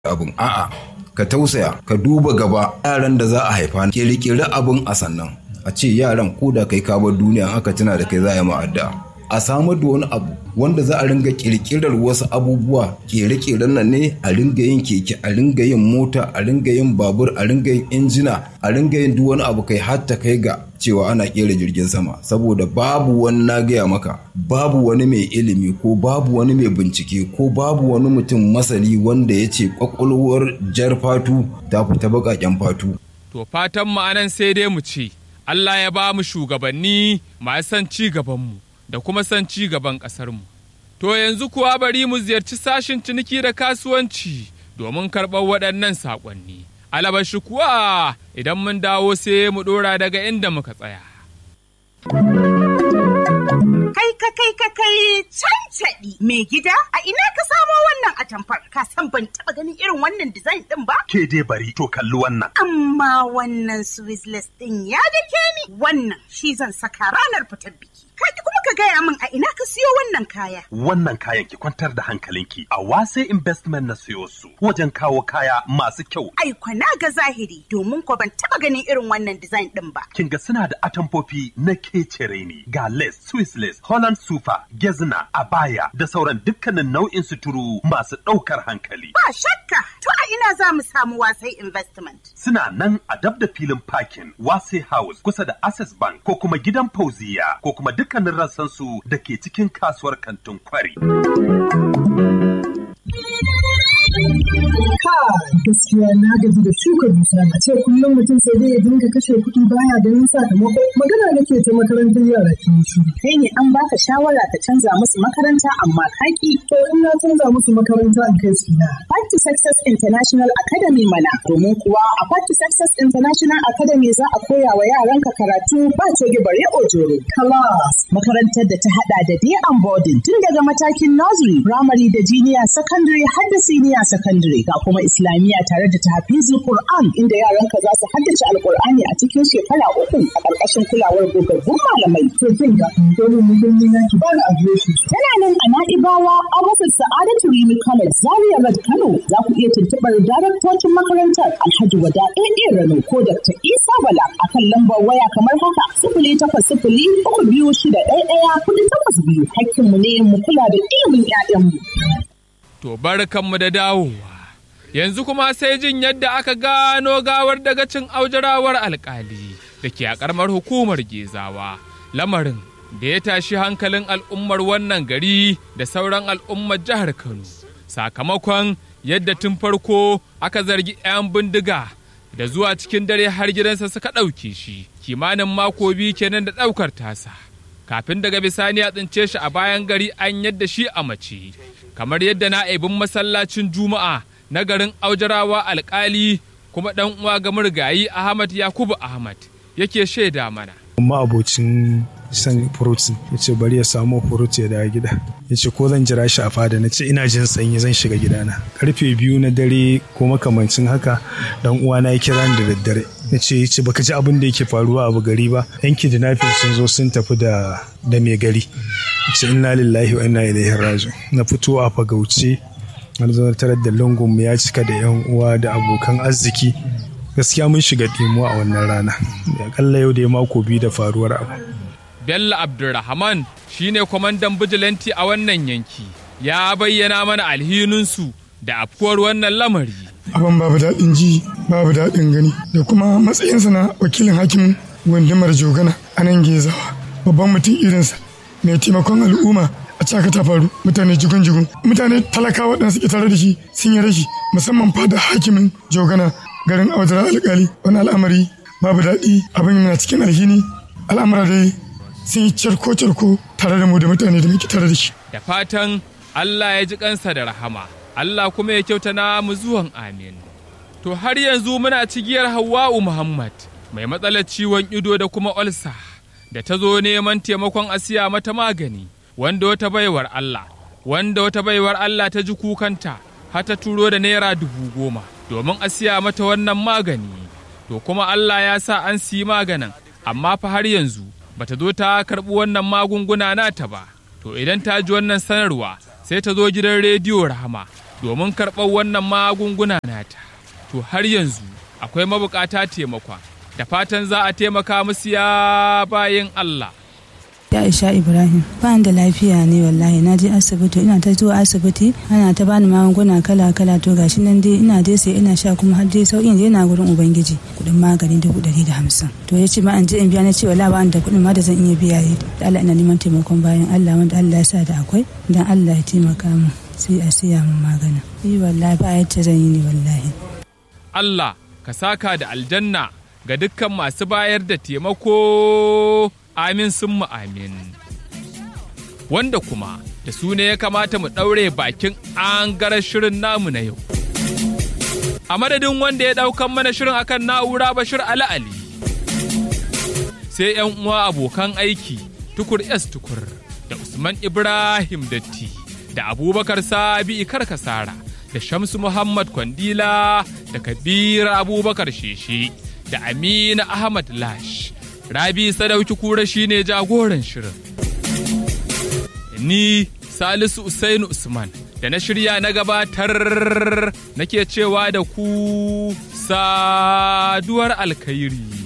abin a'a ka tausaya ka duba gaba yaran da za a haifa kirkiri abin a sannan a ce yaran ko da kai ka bar duniya aka tuna da kai za a yi ma'adda a samar da wani abu wanda za a ringa kirkirar wasu abubuwa kere-keren nan ne a ringa yin keke a ringa yin mota a ringa yin babur a ringa yin injina a ringa yin duk wani abu kai hatta kai ga cewa ana kera jirgin sama saboda babu wani na gaya maka babu wani mai ilimi ko babu wani mai bincike ko babu wani mutum masani wanda ya ce kwakwalwar jar fatu ta fita baƙaƙen fatu To fatan mu anan sai dai mu ce, Allah ya ba mu shugabanni masu son ci gabanmu da kuma son ci gaban ƙasarmu. To yanzu kuwa bari mu ziyarci sashin ciniki da kasuwanci domin karɓar waɗannan saƙonni. Alabashi kuwa idan mun dawo sai mu ɗora daga inda muka tsaya. Kai ka kai ka kai cancaɗi mai gida a ina ka samo wannan atamfar ka san ban taɓa ganin irin wannan design ɗin ba? Ke dai bari to kalli wannan. Amma wannan Swiss ɗin ya dake ni wannan shi zan saka ranar fitar biki. Kaji kuma ka gaya min a ina ka siyo wannan kaya. Wannan kayan ki kwantar da hankalinki a wase investment na siyo su wajen kawo kaya masu kyau. Ai na ga zahiri domin ko ban taɓa ganin irin wannan design ɗin ba. Kin ga suna da atamfofi na kecere ne ga lace, Swiss lace, Holland super, gezna, abaya da sauran dukkanin nau'in suturu masu ɗaukar hankali. Ba shakka to a ina za mu samu wasai investment. Suna nan a dab da filin parking Wase House kusa da Access Bank ko kuma gidan Fauziya ko kuma dukkanin rassansu da ke cikin kasuwar kantin kwari. gaskiya na gaji da shuka dusa a ce kullum mutum sai dai ya dinga kashe kuɗi baya ganin sakamako magana nake ta makarantar yara kin shi kai ne an baka shawara ka canza musu makaranta amma kaki to in na canza musu makaranta in kai su ina Part to Success International Academy mana domin kuwa a Part to Success International Academy za a koya wa yaranka karatu ba coge bare ojoro class makarantar da ta hada da day and boarding tun daga matakin nursery primary da junior secondary har da senior secondary ga kuma islamiyya tare da tahfizul Qur'an inda yaranka za su haddace alqur'ani a cikin shekara uku a ƙarƙashin kulawar gogaggun malamai to kin ga domin mutum ya ki bani adireshi tana nan a Na'ibawa a wasu Sa'adatu Rimi College Zaria Road Kano za ku iya tuntuɓar daraktocin makarantar Alhaji Wada AA Rano ko Dr. Isa Bala a kan lambar waya kamar haka sifili takwas sifili uku biyu shida ɗaya ɗaya kuɗi takwas biyu hakkinmu ne mu kula da ilimin 'ya'yanmu. To barkanmu da dawowa. Yanzu kuma sai jin yadda aka gano gawar daga cin aujarawar alkali da ke a ƙaramar hukumar Gezawa. Lamarin da ya tashi hankalin al'ummar wannan gari da sauran al'ummar jihar Kano. Sakamakon yadda tun farko aka zargi 'yan bindiga da zuwa cikin dare har gidansa suka ɗauke shi kimanin mako biyu kenan da ɗaukar tasa. Kafin daga bisani a tsince shi a bayan gari an yadda shi a mace. Kamar yadda na'ibin masallacin Juma'a na garin Aujarawa alkali kuma ɗan uwa ga murgayi Ahmad Yakubu Ahmad yake shaida mana. amma abocin san furuti ya ce bari ya samu furuti ya dawo gida ya ce ko zan jira shi a fada na ce ina jin sanyi zan shiga gidana karfe biyu na dare ko makamancin haka dan uwana ya kira ni da daddare ya ce ya ce baka ji abin da yake faruwa abu gari ba yan kidnapping sun zo sun tafi da da mai gari ya ce inna lillahi wa inna ilaihi raji'un na fito a fagauce na zo tarar da lungun ya cika da yan uwa da abokan arziki gaskiya mun shiga dimuwa a wannan rana akalla yau da ya mako biyu da faruwar abu Bello Abdulrahman shine kwamandan bijilanti a wannan yanki ya bayyana mana alhininsu da afkuwar wannan lamari. abin babu daɗin ji babu daɗin gani da kuma matsayinsa na wakilin hakimin gundumar jogana a nan gezawa babban mutum irinsa mai taimakon al'umma a caka ta faru mutane jigun-jigun mutane talakawa waɗanda suke tare da shi sun yi rashi musamman fada hakimin jogana garin audara alkali wani al'amari babu daɗi abin yana cikin alhini al'amura dai sun yi carko-carko tare da mu da mutane da muke tare da shi Da fatan Allah ya ji kansa da rahama, Allah kuma ya kyauta na mu zuwan amin. To har yanzu muna cigiyar Hawwa'u Muhammad mai matsalar ciwon ido da kuma olsa da ta zo neman taimakon asiya mata magani wanda wata baiwar Allah wanda wata baiwar Allah ta ji kukanta har ta turo da naira dubu goma domin a siya mata wannan magani to kuma Allah ya sa an siyi maganin amma fa har yanzu bata zo ta karɓi wannan magunguna nata ba to idan ta ji wannan sanarwa sai ta zo gidan rediyo rahama domin karɓar wannan magunguna nata. To har yanzu akwai mabukata taimakon da fatan za a taimaka musu ya bayin Allah. Aisha Ibrahim ba da lafiya ne wallahi na je asibiti ina ta zuwa asibiti ana ta bani magunguna kala kala to gashi nan dai ina dai sai ina sha kuma har dai sauƙin dai na gurin ubangiji kuɗin magani dubu ɗari da hamsin to ya ce ma an je in biya na ce wala ba da kuɗin ma da zan iya biya yi da Allah ina neman taimakon bayan Allah wanda Allah ya sa da akwai dan Allah ya taimaka min sai a siya min magana yi wallahi ba yadda zan yi ne wallahi Allah ka saka da aljanna ga dukkan masu bayar da taimako amin sun mu amin. Wanda kuma da su ne ya kamata mu ɗaure bakin an gara shirin namu na yau. A madadin wanda ya ɗaukan mana shirin akan na'ura Bashir Ali Ali. Sai ‘yan uwa abokan aiki tukur S tukur da Usman Ibrahim Datti da Abubakar Sabi Karkasara da Shamsu Muhammad Kwandila da Kabir Abubakar Sheshe da Amina Ahmad Lash. Rabi Sadauki Kura shine jagoran shirin. Ni Salisu Usainu Usman da na shirya na gabatar nake cewa da ku saduwar alkhairi.